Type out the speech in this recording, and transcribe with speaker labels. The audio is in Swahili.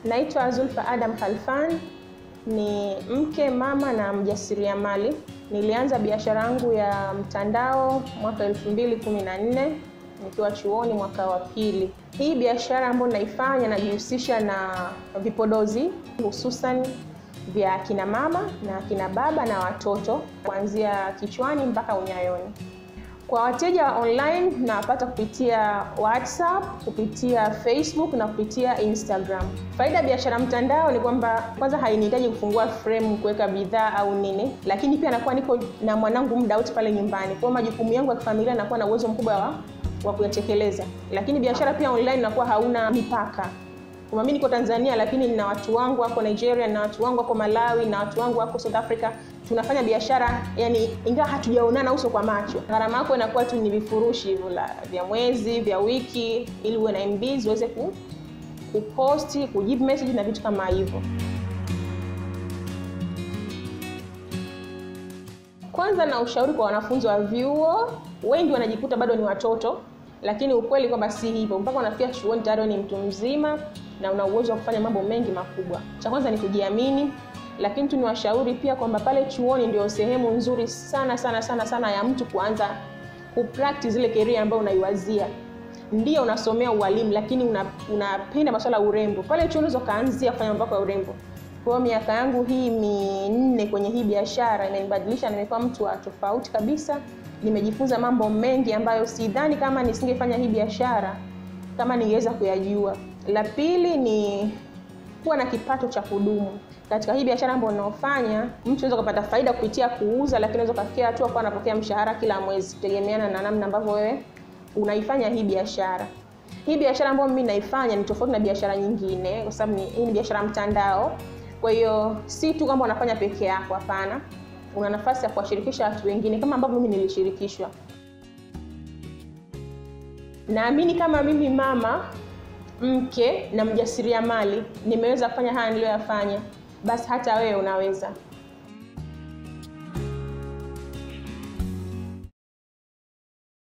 Speaker 1: Naitwa Zulfa Adam Khalfan, ni mke, mama na mjasiriamali. Nilianza biashara yangu ya mtandao mwaka 2014 nikiwa chuoni mwaka wa pili. Hii biashara ambayo naifanya najihusisha na vipodozi hususan vya kina mama na kina baba na watoto kuanzia kichwani mpaka unyayoni. Kwa wateja online nawapata kupitia WhatsApp, kupitia Facebook na kupitia Instagram. Faida ya biashara mtandao ni kwamba kwanza hainihitaji kufungua frame kuweka bidhaa au nini, lakini pia nakuwa niko na mwanangu muda wote pale nyumbani, kwa majukumu yangu ya kifamilia nakuwa na uwezo mkubwa wa, wa kuyatekeleza. Lakini biashara pia online nakuwa hauna mipaka kama mimi niko Tanzania lakini nina watu wangu wako Nigeria, na watu wangu wako Malawi, na watu wangu wako South Africa. Tunafanya biashara yani, ingawa hatujaonana uso kwa macho. Gharama yako inakuwa tu ni vifurushi hivyo vya mwezi vya wiki, ili uwe na MB uweze ku kuposti, kujibu message na vitu kama hivyo. Kwanza na ushauri kwa wanafunzi wa vyuo, wengi wanajikuta bado ni watoto lakini ukweli kwamba si hivyo. Mpaka unafikia chuoni tayari ni mtu mzima na una uwezo wa kufanya mambo mengi makubwa. Cha kwanza ni kujiamini, lakini tu niwashauri pia kwamba pale chuoni ndio sehemu nzuri sana sana sana sana ya mtu kuanza kupractice ile career ambayo unaiwazia. Ndio unasomea ualimu, lakini unapenda una masuala ya urembo. Pale chuoni unaweza kaanzia kufanya mambo ya urembo. Kwa hiyo miaka yangu hii minne kwenye hii biashara imenibadilisha, nimekuwa mtu wa tofauti kabisa nimejifunza mambo mengi ambayo sidhani kama nisingefanya hii biashara kama ningeweza kuyajua. La pili ni kuwa na kipato cha kudumu katika hii biashara ambayo unaofanya. Mtu anaweza kupata faida kupitia kuuza, lakini unaweza kufikia hatua kwa anapokea mshahara kila mwezi, kutegemeana na namna ambavyo wewe unaifanya hii biashara. Hii biashara ambayo mimi naifanya ni tofauti na biashara nyingine, kwa sababu hii ni biashara mtandao. Kwa hiyo si tu kwamba unafanya peke yako, hapana una nafasi ya kuwashirikisha watu wengine kama ambavyo mimi nilishirikishwa. Naamini kama mimi mama, mke na mjasiriamali nimeweza kufanya haya niliyoyafanya, basi hata wewe unaweza.